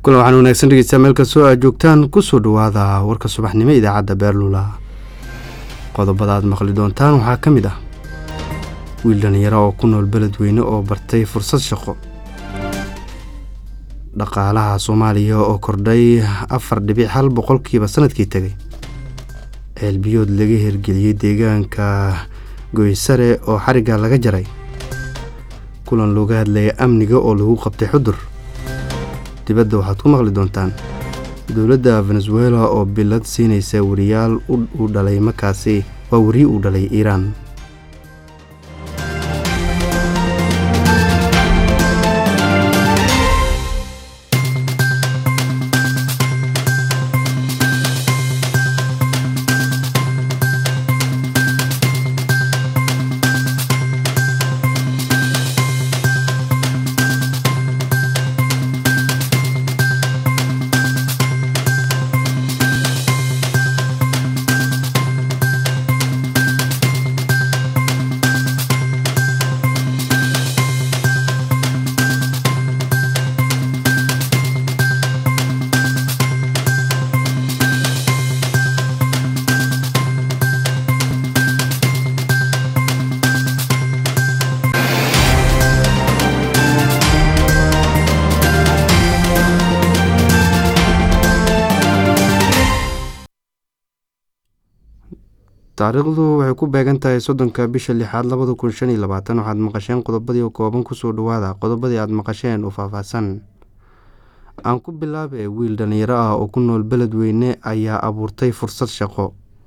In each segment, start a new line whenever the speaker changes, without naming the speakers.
kulan waxaan wanaagsan dhegeystayaa meel kastoo aad joogtaan kusoo dhawaada warka subaxnimo idaacadda beerlula qodobada aad maqli doontaan waxaa ka mid ah wiil dhallinyaro oo ku nool beledweyne oo bartay fursad shaqo dhaqaalaha soomaaliya oo kordhay afar dhibic hal boqolkiiba sanadkii tegay ceelbiyood laga hirgeliyey deegaanka goysare oo xarigga laga jaray kulan looga hadlaya amniga oo lagu qabtay xudur dibadda waxaad ku maqli doontaan dowladda venezuela oo bilad siinaysa wariyaal uu dhalay markaasi waa wariye uu dhalay iiraan taariikhdu waxay ku beegan tahay soddonka bisha lixaad labada kun shan iyo labaatan waxaad maqasheen qodobadii kooban kusoo dhawaada qodobadii aad maqasheen oo faahfaahsan aan ku bilaabay wiil dhallinyaro ah oo ku nool beledweyne ayaa abuurtay fursad shaqo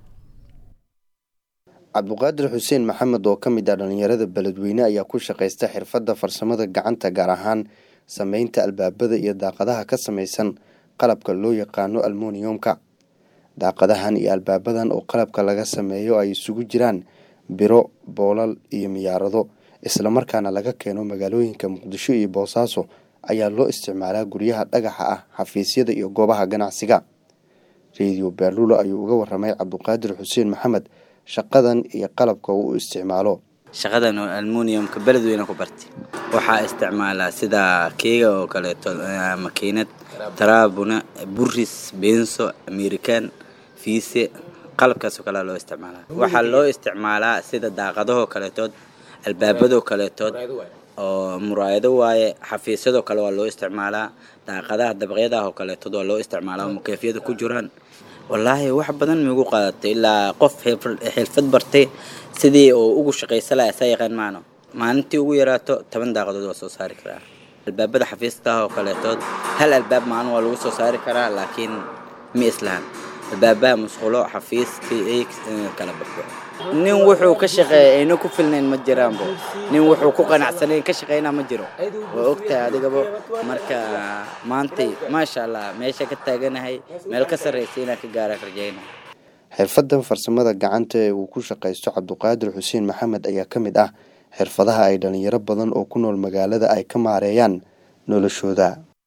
cabduqaadir xuseen maxamed oo ka mid ah dhallinyarada beledweyne ayaa ku shaqaysta xirfadda farsamada gacanta gaar ahaan sameynta albaabada iyo daaqadaha ka samaysan qalabka loo yaqaano almoniyumka daaqadahan iyo albaabadan oo qalabka laga sameeyo ay isugu jiraan biro boolal iyo miyaarado islamarkaana laga keeno magaalooyinka muqdisho iyo boosaaso ayaa loo isticmaalaa guryaha dhagaxa ah xafiisyada iyo goobaha ganacsiga rediyo beerlulo ayuu uga waramay cabduqaadir xuseen maxamed shaqadan iyo qalabka uu isticmaalo
shaqadan oo almuniyumka beledweyne ku bartay waxaa isticmaalaa sida keega oo kaleeto makiinad taraabuna buris beenso amerikan fiise qalabkaasoo kalea loo isticmaalaa waxaa loo isticmaalaa sida daaqadahoo kaleetood albaabadoo kaleetood oo muraayado waaye xafiisyadoo kale waa loo isticmaalaa daaqadaha dabaqyadaah oo kaleetood waa loo isticmaalaa oo mukeefyada ku jiraan wallaahi wax badan miigu qaadatay ilaa qof xilfad bartay sidii oo ugu shaqaysa laha saa yaqaan maano maalintii ugu yaraato toban daaqadood waa soo saari karaa albaabada xafiistaah oo kaleetood hal albaab maalin waa lagu soo saari karaa laakiin ma islahan albaabaha musqulo xafiiskii kala baxo nin wuxuu ka shaqeeya ayna ku filnayn ma jiraanbo nin wuxuu ku qanacsanayn ka shaqeynaa ma jiro waa ogtahay adigaba marka maantay maasha allah meesha ka taaganahay meel ka sarraysa inaan ka gaara rajayna
xirfadan farsamada gacanta ee uu ku shaqaysto cabduqaadir xuseen maxamed ayaa ka mid ah xirfadaha ay dhalinyaro badan oo ku nool magaalada ay ka maareeyaan noloshooda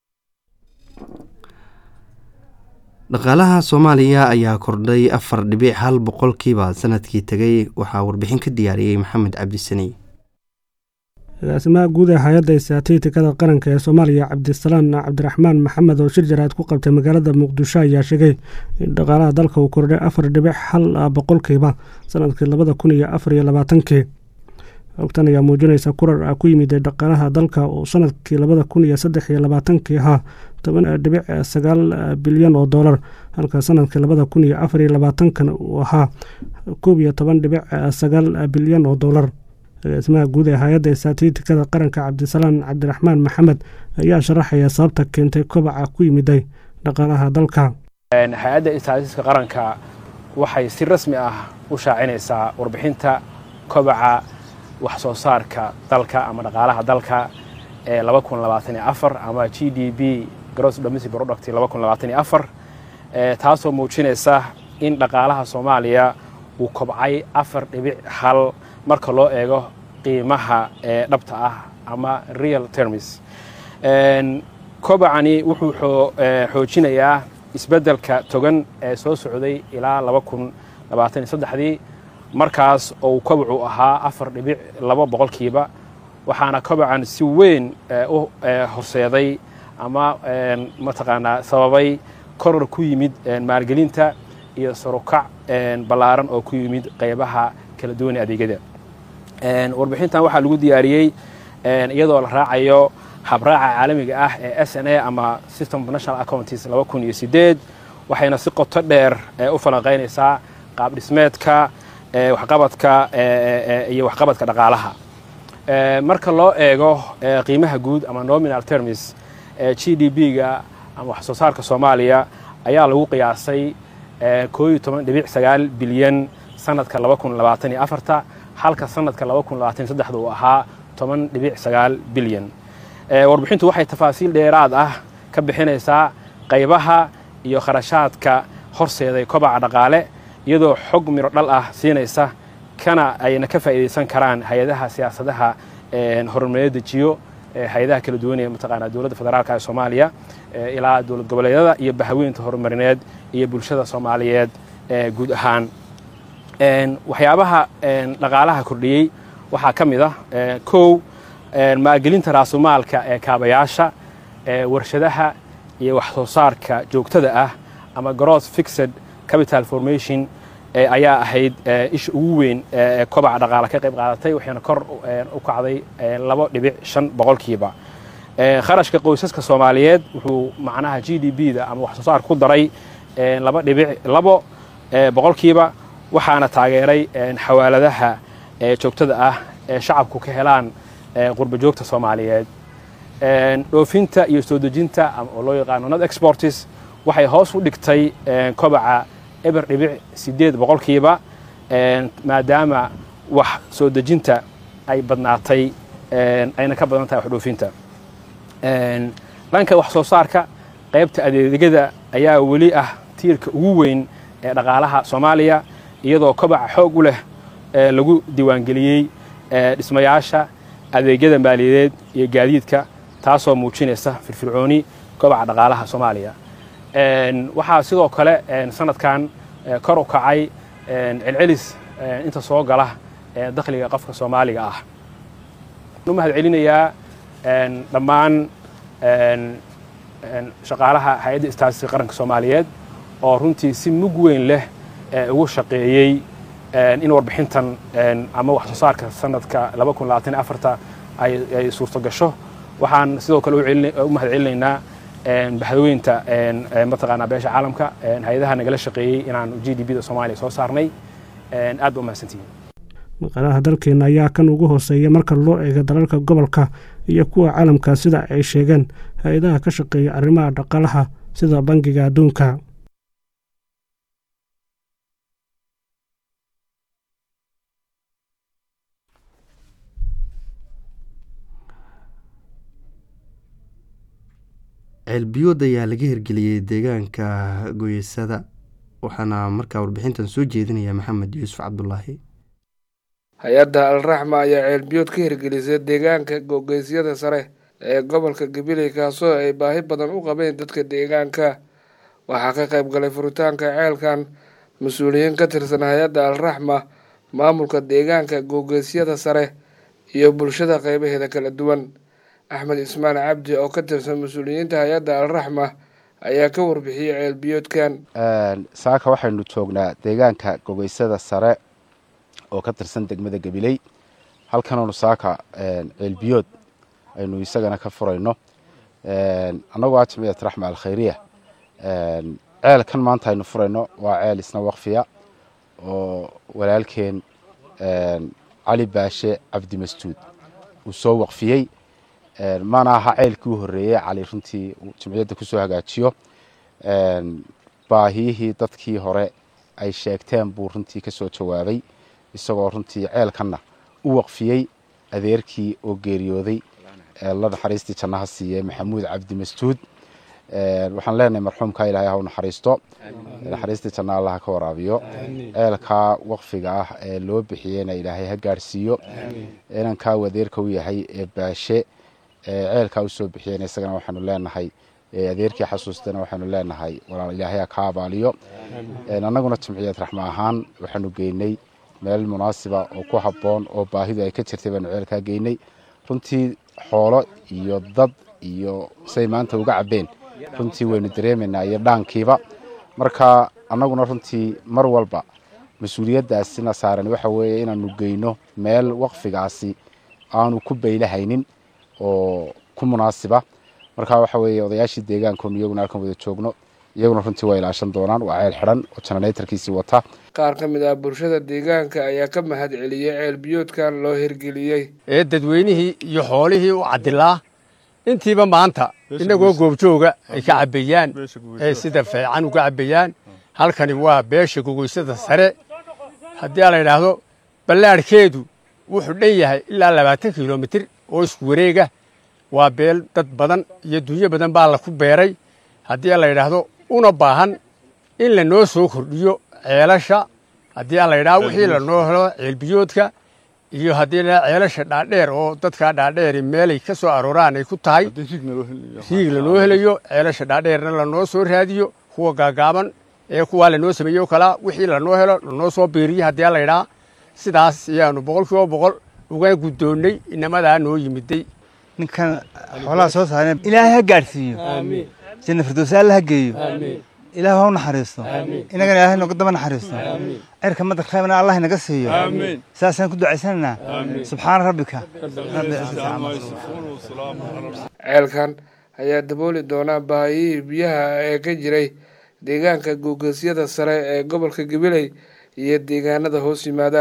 dhaqaalaha soomaaliya ayaa kordhay afar dhibic hal boqolkiiba sanadkii tegay waxaa warbixin ka diyaariyey maxamed cabdisani
agaasimaha guud ee hay-adda istaaatiitikada qaranka ee soomaaliya cabdisalaan cabdiraxmaan maxamed oo shir jaraad ku qabtay magaalada muqdisho ayaa sheegay in dhaqaalaha dalka uu kordhay afar dhibic hal boqolkiiba sanadkii labada kun iyo afar iyo labaatankii ogtan ayaa muujinaysa kurar ah ku yimid dhaqaalaha dalka oo sanadkii labada kun iyo saddex iyo labaatankii ahaa toban dhibic sagaal bilyan oo doolar halka sanadkii labada kun iyo afar iyo labaatankan uu ahaa koob iyo toban dhibic sagaal bilyan oo doolar agaasimaha guud ee hay-adda istaaatiitikada qaranka cabdisalaan cabdiraxmaan maxamed ayaa sharaxaya sababta keentay kobaca ku yimiday dhaqaalaha dalka
hay-adda istaaatiitika qaranka waxay si rasmi ah u shaacinaysaa warbixinta kobaca wax soo saarka dalka ama dhaqaalaha dalka ee ama g d b gross domestic product taasoo muujinaysa in dhaqaalaha soomaaliya uu kobcay afar dhibic hal marka loo eego qiimaha ee dhabta ah ama real termis kobacani wuxuu xoojinayaa isbeddelka togan ee soo socday ilaa dii markaas ou kobacu ahaa afar dhibic laba boqolkiiba waxaana kobacan si weyn u horseeday ama mataqaanaa sababay koror ku yimid maalgelinta iyo sarukac ballaaran oo ku yimid qaybaha kala duwan ee adeegyada warbixintan waxaa lagu diyaariyey iyadoo la raacayo habraaca caalamiga ah ee s n a ama system of national accounts laba kun iyo sideed waxayna si qoto dheer u falanqaynaysaa qaab dhismeedka waxqabadka iyo waxqabadka dhaqaalaha marka loo eego qiimaha guud ama nominal termis g d b-ga ama wax soo saarka soomaaliya ayaa lagu qiyaasay koo iyo toban dhibic sagaal bilyan sanadka laba kun labaatan iyo afarta halka sanadka laba kun labaatan iyo saddexda uu ahaa toban dhibic sagaal bilyan warbixintu waxay tafaasiil dheeraad ah ka bixinaysaa qaybaha iyo kharashaadka horseeday kobaca dhaqaale iyadoo xog miro dhal ah siinaysa kana ayna ka faa'iidaysan karaan hay-adaha siyaasadaha horumareed dejiyo hay-adaha kala duwan ee mataqaanaa dowladda federaalka ee soomaaliya ilaa dowlad goboleedyada iyo bahaweynta horumarineed iyo bulshada soomaaliyeed guud ahaan waxyaabaha dhaqaalaha kordhiyey waxaa ka mid ah kow maalgelinta raasumaalka ee kaabayaasha warshadaha iyo wax soo saarka joogtada ah ama gross fixed capital formation ayaa ahayd isha ugu weyn ee kobaca dhaqaale ka qayb qaadatay waxayna kor u kacday labo dhibic shan boqolkiiba kharashka qoysaska soomaaliyeed wuxuu macnaha g d b da ama wax soo saarka ku daray laba dhibic labo boqolkiiba waxaana taageeray xawaaladaha joogtada ah ee shacabku ka helaan qurba joogta soomaaliyeed dhoofinta iyo soo dejinta oo loo yaqaano not exportis waxay hoos u dhigtay kobaca eber dhibic sideed boqolkiiba maadaama wax soo dejinta ay badnaatay ayna ka badan tahay wax dhoofinta dhanka wax soo saarka qaybta adeegyada ayaa weli ah tiirka ugu weyn ee dhaqaalaha soomaaliya iyadoo kobaca xoog u leh lagu diiwaangeliyey dhismayaasha adeegyada maaliyadeed iyo gaadiidka taasoo muujinaysa firfircooni kobaca dhaqaalaha soomaaliya waxaa sidoo kale sanadkan kor u kacay celcelis inta soo gala dakhliga qofka soomaaliga ah u mahad celinayaa dhammaan shaqaalaha hay-adda istaatiska qaranka soomaaliyeed oo runtii si mug weyn leh ugu shaqeeyey in warbixintan ama wax soo saarka sanadka laba kun labaatan afarta ay suurto gasho waxaan sidoo kale u mahad celinaynaa bahdaweynta mataqaanaa beesha caalamka hay-adaha nagala shaqeeyey inaan g d b da soomaaliya soo saarnay aad ba u mahadsantihiin
maqaalaha dalkeena ayaa kan ugu hooseeya marka loo eego dalalka gobolka iyo kuwa caalamka sida ay sheegeen hay-adaha ka shaqeeya arrimaha dhaqaalaha sida bangiga adduunka
ceelbiyood ayaa laga hirgeliyey deegaanka goyeysada waxaana markaa warbixintan soo jeedinaya maxamed yuusuf cabdulaahi
hay-adda alraxma ayaa ceelbiyood ka hirgelisay deegaanka googeysyada sare ee gobolka gabiley kaasoo ay baahi badan u qabeen dadka deegaanka waxaa ka qayb galay furitaanka ceelkan mas-uuliyiin ka tirsan hay-adda alraxma maamulka deegaanka googeysyada sare iyo bulshada qeybaheeda kala duwan axmed ismaan cabdi oo ka tirsan mas-uuliyiinta hay-adda alraxma ayaa ka warbixiyey ceelbiyoodkan
saaka waxaynu joognaa deegaanka gogeysada sare oo ka tirsan degmada gabiley halkanonu saaka ceelbiyood aynu isagana ka furayno annagoo ah jamciyat raxma alkhayriya ceelkan maanta aynu furayno waa ceel isna waqfiya oo walaalkeen cali baashe cabdi masjuud uu soo waqfiyey mana aha ceelkii u horreeyey cali runtii jamciyadda kusoo hagaajiyo baahiyihii dadkii hore ay sheegteen buu runtii ka soo jawaabay isagoo runtii ceelkanna u waqfiyey adeerkii oo geeriyooday la naxariistii jannaha siiyey maxamuud cabdi masjuud waxaan leenahay marxuumka ilaahay ha u naxariisto naxariistii janna allah ka waraabiyo ceelkaa waqfiga ah ee loo bixiyeyna ilaahay ha gaadhsiiyo inankaa adeerka u yahay ee baashe ceelkaa usoo bixiyeyna isagana waxaanu leenahay adeerkii xasuustana waxaanu leenahay walaal ilaahay ha ka abaaliyo annaguna jamciyad raxma ahaan waxaanu geynay meel munaasiba oo ku habboon oo baahidu ay ka jirtay baanu ceelkaa geynay runtii xoolo iyo dad iyo say maanta uga cabbeen runtii waynu dareemaynaa iyo dhaankiiba marka annaguna runtii mar walba mas-uuliyaddaasina saaran waxa weeye inaanu geyno meel waqfigaasi aanu ku baylahaynin oo ku munaasiba marka waxa weeye odayaashii deegaankoonu iyaguna halkan wada joogno iyaguna runtii waa ilaashan doonaan waa ceel xidhan oo janaraytarkiisii wata
qaar ka mid ah bulshada deegaanka ayaa ka mahad celiyey ceel biyoodkan loo hirgeliyey
ee dadweynihii iyo xoolihii u cadilaa intiiba maanta inagoo goobjooga ay ka cabbayaan ee sida fiican uga cabbayaan halkani waa beesha gogoysada sare haddii la yidhaahdo ballaadhkeedu wuxuu dhan yahay ilaa labaatan kilomitir oo isku wareega waa beel dad badan iyo dunyo badan baa la ku beeray haddii la yidhaahdo una baahan in lanoo soo kordhiyo ceelasha haddii la yidhahdo wixii lanoo helo ceelbiyoodka iyo haddii la ceelasha dhaadheer oo dadkaa dhaadheeri meelay ka soo arooraan ay ku tahay riig lanoo helayo ceelasha dhaadheerna lanoo soo raadiyo kuwa gaagaaban ee kuwaa lanoo sameeyo kalaa wixii lanoo helo lanoo soo biiriyo haddii la yidhaha sidaas ayaanu boqol kiiba boqol uga guddoonnay inamadaa noo yimiday
ninkan xoolaha soo saareen ilaahay ha gaadhsiiyo janna firdowsi alla ha geeyo ilaah ha u naxariisto inagana ilaahay nooga daba naxariisto cirka madar khaybna allah inaga siiyo saasaan ku ducaysanaynaa subxaana rabbika rabbi cizzati amma
ceelkan ayaa dabooli doonaa baahiyihii biyaha ee ka jiray deegaanka googeesyada sare ee gobolka gabiley iyo deegaanada hoos yimaada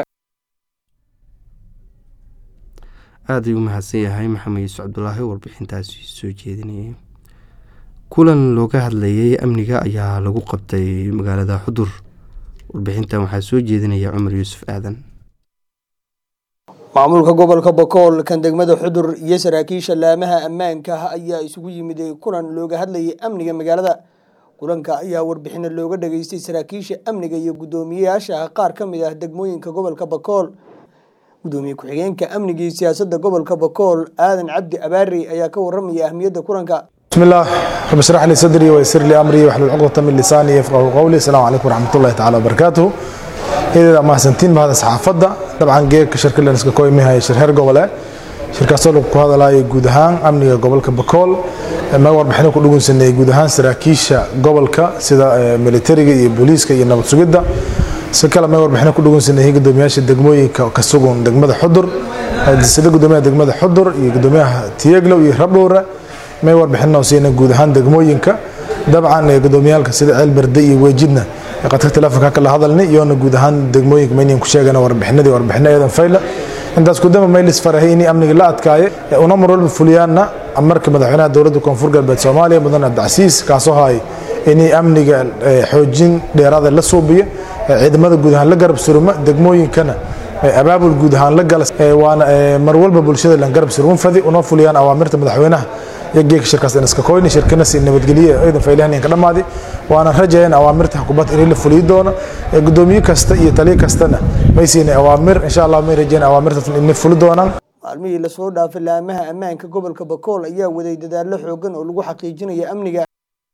aada ayuu mahadsan yahay maxamed yuusuf cabdulaahi warbixintaasi soo jeedinayay kulan looga hadlayay amniga ayaa lagu qabtay magaalada xudur warbixintan waxaa soo jeedinaya cumar yuusuf aadan
maamulka gobolka bakool kan degmada xudur iyo saraakiisha laamaha ammaanka ayaa isugu yimid kulan looga hadlayay amniga magaalada kulanka ayaa warbixino looga dhageystay saraakiisha amniga iyo guddoomiyeyaasha qaar ka mid ah degmooyinka gobolka bakool gudoomiye ku-xigeenka amniga iyo siyaasadda gobolka bakool aadan cabdi abaari ayaa ka waramaya ahmiyadda kulanka
بسم الله رب اشرح لي صدري ويسر لي امري واحلل عقدة من لساني يفقهوا قولي السلام عليكم ورحمة الله تعالى وبركاته إذا ما سنتين بهذا صحافة طبعا جيك شركة اللي نسكا كوي مها شرهر قبلة شركة سولو هذا لا يجودهان أمني قبل كبكول ما ور بحنا كل جون سنة يجودهان سراكيشة قبل ك سدا ميليتري بوليس كي ينبض سجدة سكلا ما ور بحنا كل جون سنة هي قدوم ياش دقموي كسوقون دقمة حضر سدا قدوم دقمة حضر يقدوم تيجلو يهربوا may warbixinoo siina guud ahaan degmooyinka dabcan gudoomiyaalka sida ceel berde iyo weejidna qadka telefonka kala hadalni iyoona guud ahaan degmooyinka maynan ku sheegana warbixinadii warbixino eedan fayla intaas kudama maylis farahay inay amniga la adkaaye una mar walba fuliyaanna marka madaxweynaha dowladda koonfur galbeed soomaaliya mudane abdicasiis kaasoo hay inay amniga xoojin dheeraada la suubiyo ciidamada guud ahaan la garab suruma degmooyinkana abaabul guud ahaan la gala waana mar walba bulshada lan garab surun fadi una fuliyaan awaamirta madaxweynaha yageeka shirkaas iska koyni shirkana si nabadgelye ciidan faylahan ka dhamaadi waana rajayn awaamirta xukuumadda in la fuliyo doono gudoomiye kasta iyo taliye kastana may siinay awaamir insha allah may rajayn awaamirtaas in fuli doonaan
maalmihii lasoo dhaafay laamaha ammaanka gobolka bakool ayaa waday dadaallo xoogan oo lagu xaqiijinayo amniga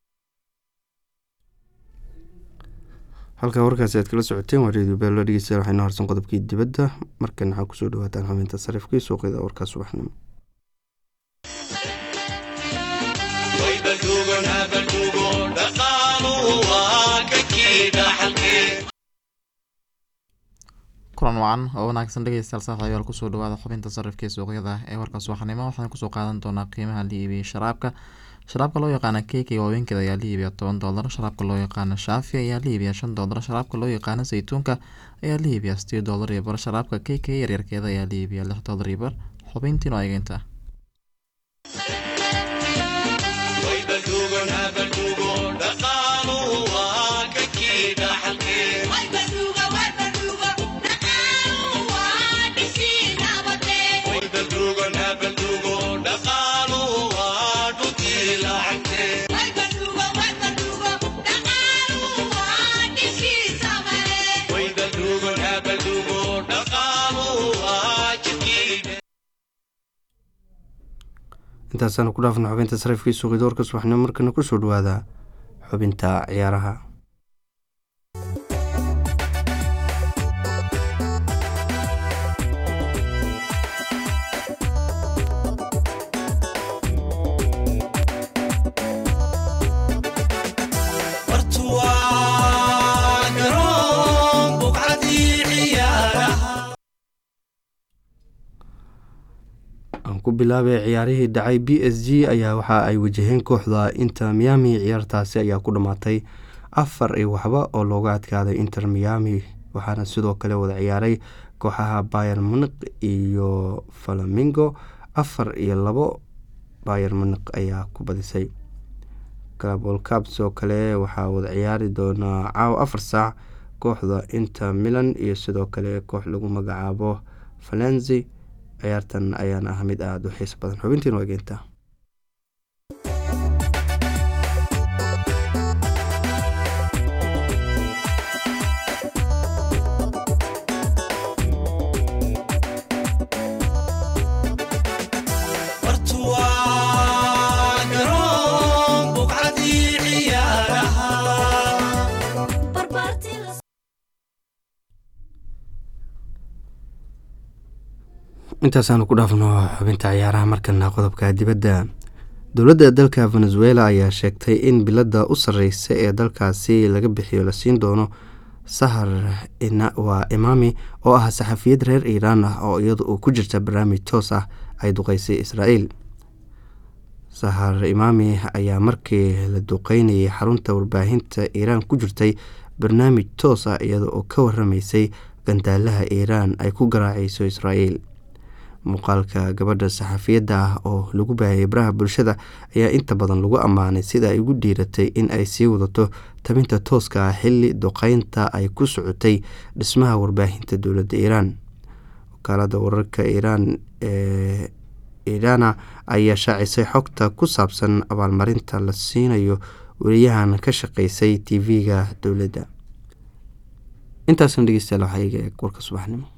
halkaa warkaasi aad kala socoteen waa redio beelo dhegeystayaal waxaynu harsan qodobkii dibadda markan waxaa kusoo dhawaataan xubinta sarifka iyo suuqyada warkaa subaxnimo
kulan wacan oo wanaagsan dhegeystayaal saaxiibayaal kusoo dhawaada xubinta sarifka ee suuqyada ee warka subaxnimo waxaan kusoo qaadan doonaa qiimaha la iibiyey sharaabka sharaabka loo yaqaana keeki waaweynkeeda ayaa la iibiya toban doolar sharaabka loo yaqaana shaafi ayaa la iibiya shan doolar sharaabka loo yaqaana saytuunka ayaa la iibiya sideed doolar iyo bar sharaabka keeki yaryarkeeda ayaa la iibiya lix doolar iyo bar xubintiin oo egeynta
intaasaanu ku dhaafna xubinta sarifkii suuqyada warka subaxnimo markana kusoo dhawaada xubinta ciyaaraha ku bilaabay ciyaarihii dhacay b s g ayaa waxa ay wajaheen kooxda inter miami ciyaartaasi ayaa ku dhammaatay afar iyo waxba oo looga adkaaday inter miami waxaana sidoo kale wada ciyaaray kooxaha bayer muniq iyo falamingo afar iyo labo bayer muniq ayaa ku badisay global cup sidoo kale waxaa wada ciyaari doonaa caawa afar saac kooxda inter milan iyo sidoo kale koox lagu magacaabo valenzi ciyaartan ayaana ah mid aada u xiiso badan xubintiina waa geentaa intaasaanu ku dhaafno xubinta ciyaaraha markana qodobka dibadda dowladda dalka venezuela ayaa sheegtay in bilada u sareysa ee dalkaasi laga bixiyo la siin doono sahar waa imaami oo ah saxafiyad reer iiraan ah oo iyadu uu ku jirta barnaamij toos ah ay duqeysay israa'iil sahar imaami ayaa markii la duqeynayay xarunta warbaahinta iiraan ku jirtay barnaamij toos ah iyada oo ka waramaysay gandaalaha iiraan ay ku garaaceyso israa'iil muuqaalka gabadha saxafiyadda ah oo lagu baahiyay baraha bulshada ayaa inta badan lagu ammaanay sida ay ugu dhiiratay in ay sii wadato tabinta tooska ah xilli duqeynta ay ku socotay dhismaha warbaahinta dowladda iiraan wakaalada wararka iiraan ee iirana ayaa shaacisay xogta ku saabsan abaalmarinta la siinayo weriyahan ka shaqeysay t v-ga dowladda intaasna dhegeystayaal waxaa iga eeg warka subaxnimo